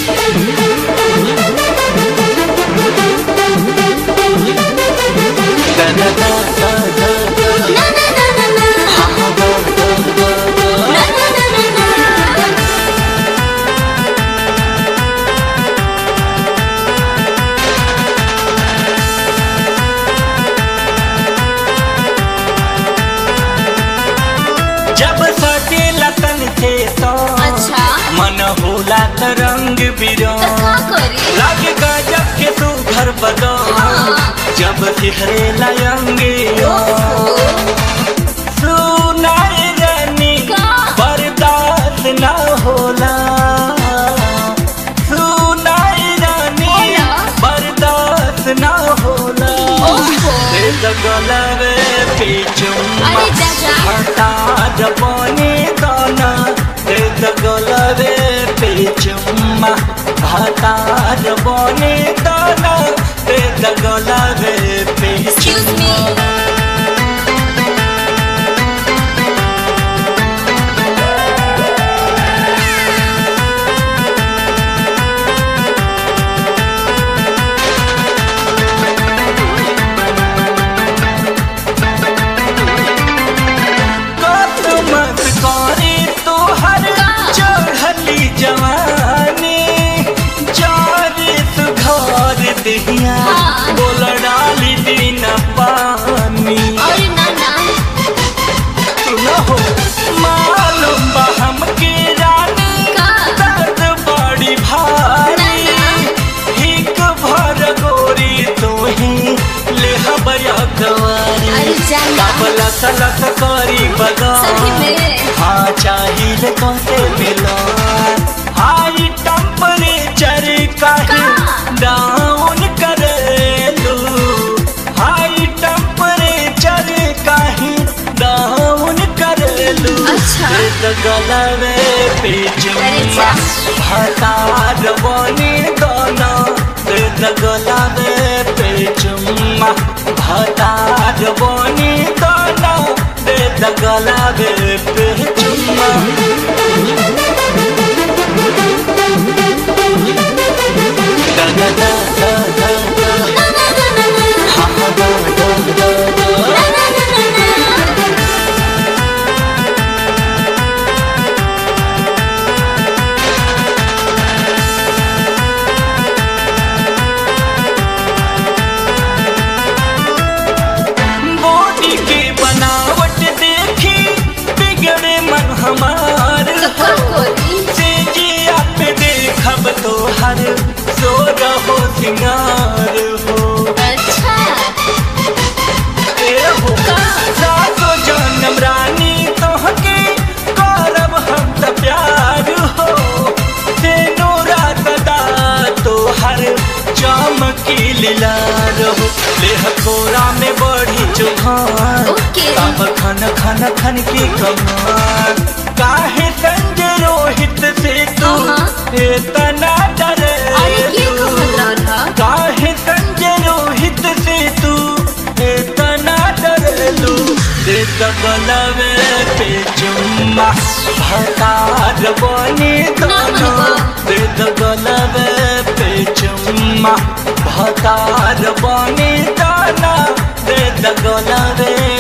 जब सटेला तन के तो अच्छा मन होला त रंग तो बिरंग का करी लागे गजब के तू घर बदो जब सिहरे लयंगे सुनाई रानी का? बर्दाश्त ना होला सुनाई रानी होला? बर्दाश्त ना होला ओहो। रे गलवे पे चुम्मा अरे दादा। हटा जबनी दाना रे गलवे पे चुम्मा हटा जबनी दाना रे गलवे पे Excuse me. कत मत करे तोहर चढ़ली जवानी जारे तू घर दिहिया हाँ। बोल डाली दिन पानी अरे ना ना तू न हो मालूम बा हमके रानी का? दर्द बड़ी भारी ना, हिक भर गोरी तू ही ले हबया कवारी अरे जाना काबला सलत करी बगा सही में हाँ चाहिए कौते मिलो हाई टेम्परेचर काहे का? डाउन करेलू हाई टेम्परेचर काहे डाउन करेलू अच्छा। एक गलवे पे अरे जुम्मा जा। हटा बनी दोना एक गलवे पे जुम्मा हटा बनी दोना एक गलवे पे जुम्मा da da da da da da ना ना ना ना ना ha ha da da da da ना ना ना ना ना बॉडी की बनावट देखी बिगड़े मन हमार तो का करी से जिया पे देखब तो हर सो रहो सिंगार हो अच्छा ए हो का? सातो जन्म रानी तोहके करब हम त प्यार हो तेनो रात दा तो हर चमकी लीला रहो लेह कोरा में बढ़ी चुहान ओके। तब खन खन खन की कमान काहे संजय रोहित से तू हाँ। इतना डरे अरे ये कहत रहा काहे संजय रोहित से तू इतना डरलू दे गलवे पे चुम्मा भतार बनी दोनों दे गलवे पे चुम्मा भतार बनी दोनों दे गलवे